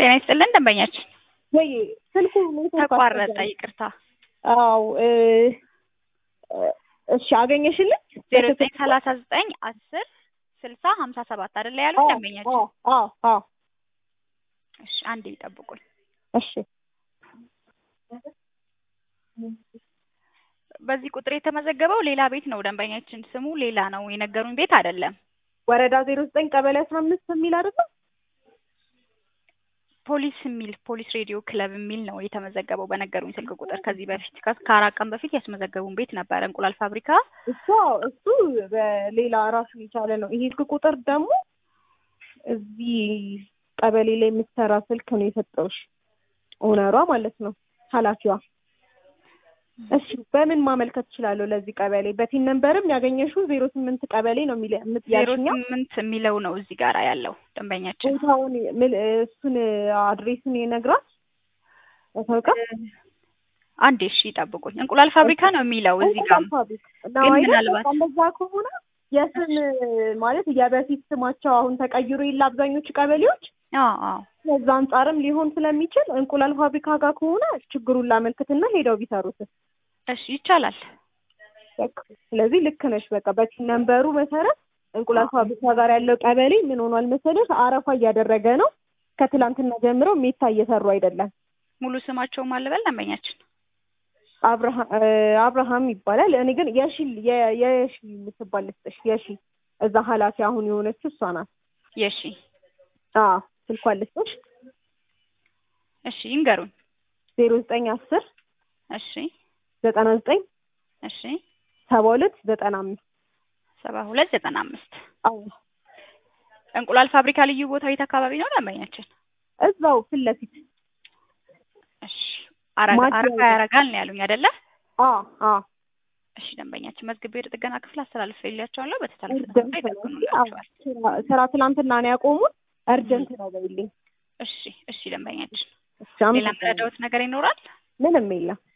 ጤና ይስጥልን ደንበኛችን ወይ ስልኩ ኔትወርክ ተቋረጠ። አስቸጋሪ። ይቅርታ አዎ እ እሺ አገኘሽልኝ? ዜሮ ዘጠኝ ሰላሳ ዘጠኝ አስር ስልሳ ሀምሳ ሰባት አይደለ ያሉት ደንበኛችን? አዎ አዎ አዎ እሺ አንዴ ይጠብቁኝ። እሺ በዚህ ቁጥር የተመዘገበው ሌላ ቤት ነው ደንበኛችን፣ ስሙ ሌላ ነው። የነገሩኝ ቤት አይደለም። ወረዳ ዜሮ ዘጠኝ ቀበሌ አስራ አምስት የሚል አይደለም? ፖሊስ የሚል ፖሊስ ሬዲዮ ክለብ የሚል ነው የተመዘገበው በነገሩኝ ስልክ ቁጥር። ከዚህ በፊት ከ- ከአራት ቀን በፊት ያስመዘገቡን ቤት ነበረ እንቁላል ፋብሪካ። እሱ እሱ በሌላ ራሱን የቻለ ነው። ይሄ ስልክ ቁጥር ደግሞ እዚህ ቀበሌ ላይ የምትሰራ ስልክ ነው የሰጠውሽ ኦነሯ ማለት ነው ኃላፊዋ። እሺ በምን ማመልከት እችላለሁ ለዚህ ቀበሌ? በቲን ነንበርም ያገኘሽው ዜሮ ስምንት ቀበሌ ነው የሚል ዜሮ የምትያሽኛ ስምንት የሚለው ነው እዚህ ጋር ያለው ደንበኛችን። ቦታውን ምን- እሱን አድሬሱን ይነግራል ያታውቃል። አንዴ እሺ ይጠብቁኝ። እንቁላል ፋብሪካ ነው የሚለው እዚህ ጋር ግን ምናልባት እንደዛ ከሆነ የስም ማለት የበፊት ስማቸው አሁን ተቀይሮ የለ አብዛኞቹ ቀበሌዎች አዎ አዎ ከዛ አንጻርም ሊሆን ስለሚችል እንቁላል ፋብሪካ ጋር ከሆነ ችግሩን ላመልክትና ሄደው ቢሰሩት እሺ ይቻላል። በቃ ስለዚህ ልክ ነሽ። በቃ በቲን ነንበሩ መሰረት እንቁላል ፋብሪካ ጋር ያለው ቀበሌ ምን ሆኗል መሰለሽ አረፋ እያደረገ ነው። ከትላንትና ጀምሮ ሜታ እየሰሩ አይደለም። ሙሉ ስማቸው ማልበል ደንበኛችን አብርሃ- እ አብርሃም ይባላል። እኔ ግን የሺ የ- የሺ የምትባል ልስጥሽ። የሺ እዛ ኃላፊ አሁን የሆነችው እሷ ናት። የሺ አዎ ስልኳን ልስጥሽ። እሺ ይንገሩኝ። ዜሮ ዘጠኝ አስር እሺ ዘጠና ዘጠኝ እሺ ሰባ ሁለት ዘጠና አምስት ሰባ ሁለት ዘጠና አምስት አዎ እንቁላል ፋብሪካ ልዩ ቦታ የት አካባቢ ነው ደንበኛችን? እዛው ፊት ለፊት እሺ አረጋ ማዲያ አረጋ ያረጋል ነው ያሉኝ አይደለ? አዎ አዎ እሺ ደንበኛችን መዝግቤ ወደ ጥገና ክፍል አስተላልፌላቸዋለሁ። በተሳለፈ እርጀንት ሰዓት ነው እንጂ ይጠግኑላቸዋል። ስራ- ስራ ትናንትና ነው ያቆሙት። እርጀንት ነው በይልኝ። እሺ እሺ ደንበኛችን እሺ ሌላ አመሰግናለሁ። የምረዳዎት ነገር ይኖራል? ምንም የለም።